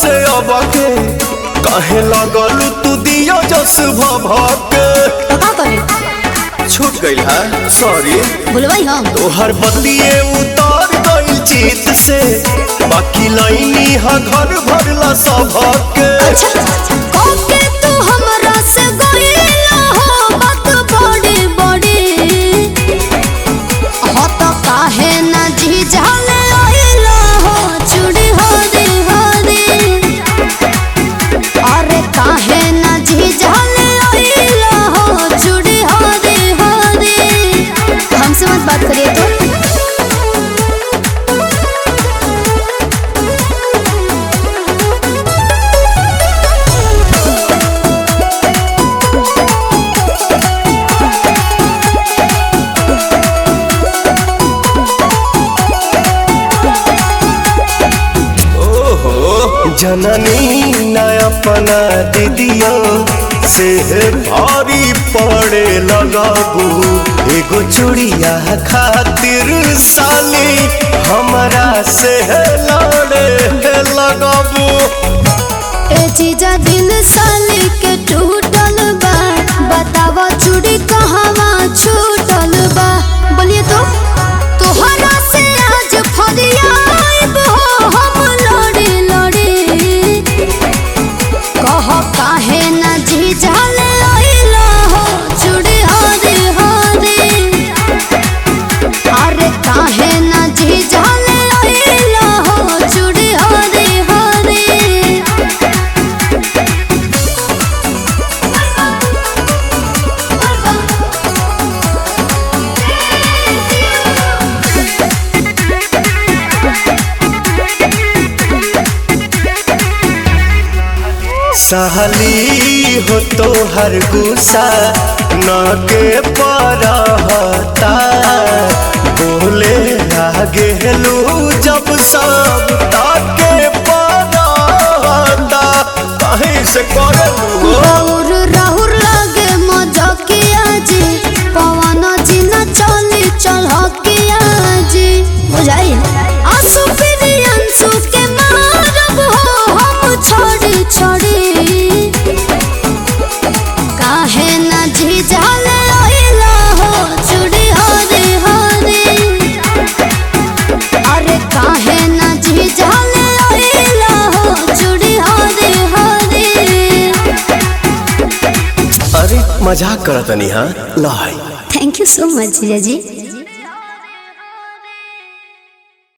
से अब के कहे लगल तू दियो जस भभके तो का करे छूट गइल है सॉरी भूलवाई हम तोहर बदलिए उतार गइल जीत से बाकी लाइनी हा घर भरला सबके अच्छा कोके तू हमरा से गइला हो बात बड़ी बड़ी हो तो काहे ना जी जाले आइला हो चूड़ी हो दे हो दे अरे काहे ना जी जाले आइला हो चूड़ी हो दे हो दे हमसे मत बात करिए तो ओहो जननी न अपना दीदिया से भारी पड़े लगाबू एगो चूड़िया खातिर साली हमरा से लड़े लगाबू ए जीजा दिल साली के टूटल बा बतावा चूड़ी कहवा छूटल बा बोलिए तो तोहरा से आज फरियाब हो हम लड़े लड़े कह काहे ना जीजा ले आइला हो चूड़ी हो दे हो दे अरे काहे ना जीजा ले आइला हो चूड़ी हो दे हो दे सहली हो तो हर गुस्सा न के परहता बोले आगे लू जब सब ताके परहता कहीं से करे लू राहुर राहुर लागे मजकिया जी पवन जी न चली चलकिया जी बुझाई आंसू फिर अंसू के मारब हो हम छोड़ी छोड़ी काहे न झिझल आइला हो चूड़ी हो रे हो रे अरे काहे न झिझल आइला हो चूड़ी हो रे हो रे अरे मजाक करतनी हाँ लाई थैंक यू सो मच जीजा जी